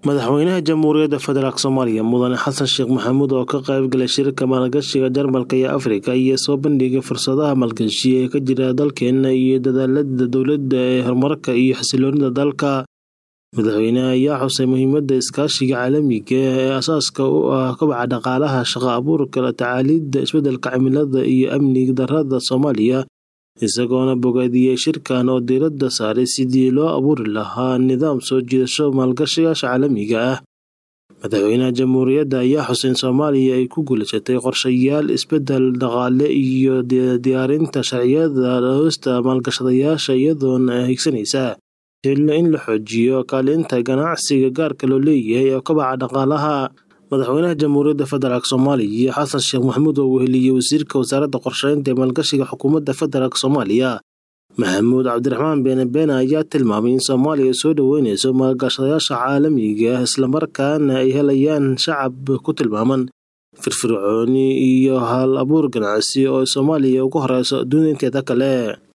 madaxweynaha jamhuuriyadda federaalk soomaaliya mudane xasan sheekh maxamuud oo ka qayb galay shirka maalgashiga jarmalka iyo afrika iyo soo bandhigay fursadaha maalgashi ee ka jira dalkeena iyo dadaalada dowladda ee horumarka iyo xasiloonida dalka madaxweyneha ayaa xusay muhiimada iskaashiga caalamiga ee asaaska u ah kobaca dhaqaalaha shaqo abuurka la tacaalidda isbedelka cimilada iyo amni darada soomaaliya isagoona bogaadiyey shirkan oo diiradda saaray sidii loo abuuri lahaa nidaam soo jiidasho maalgashiyaasha caalamiga ah madaxweynaha jamhuuriyadda ayaa xuseyn soomaaliya ay ku guulaysatay qorshayaal isbedel dhaqaale iyo diyaarinta sharciyada hoosta maalgashadayaasha iyadoona higsanaysa in la xoojiyo kaalinta ganacsiga gaarka loo leeyahay ee kobaca dhaqaalaha madaxweynaha jamhuuriyadda federaalk soomaaliya xasan sheekh maxamuud oo weheliyey wasiirka wasaaradda qorsheynta ee maalgashiga xukuumadda federaalk soomaaliya maxamuud cabdiraxmaan beene beene ayaa tilmaamay in soomaaliya soo dhoweyneyso maalgashadayaasha caalamiga islamarkaana ay helayaan shacab ku tilmaaman firfircooni iyo hal abuur ganacsi oo soomaaliya ugu horeyso adduunya inteeda kale